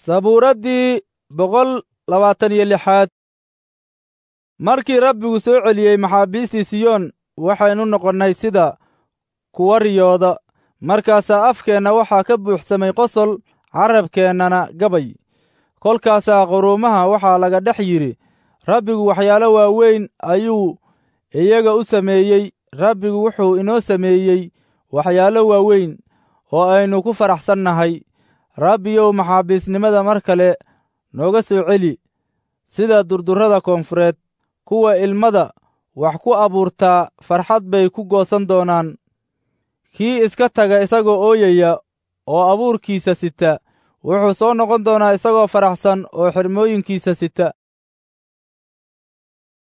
sabuuraddii boqol labaatan iyo lixaad markii rabbigu soo celiyey maxaabiistii siyoon waxaynu noqonnay sida kuwa riyooda markaasaa afkeenna waxaa ka buuxsamay qosol carabkeennana gabay kolkaasaa quruumaha waxaa laga dhex yidhi rabbigu waxyaalo waaweyn ayuu iyaga u sameeyey rabbigu wuxuu inoo sameeyey waxyaalo waaweyn oo aynu ku faraxsannahay rabbiyow maxaabiisnimada mar kale nooga soo celi sida durdurrada koonfureed kuwa ilmada wax ku abuurtaa farxad bay ku goosan doonaan kii iska taga isagoo ooyaya oo abuurkiisa sita wuxuu soo noqon doonaa isagoo faraxsan oo xirmooyinkiisa sita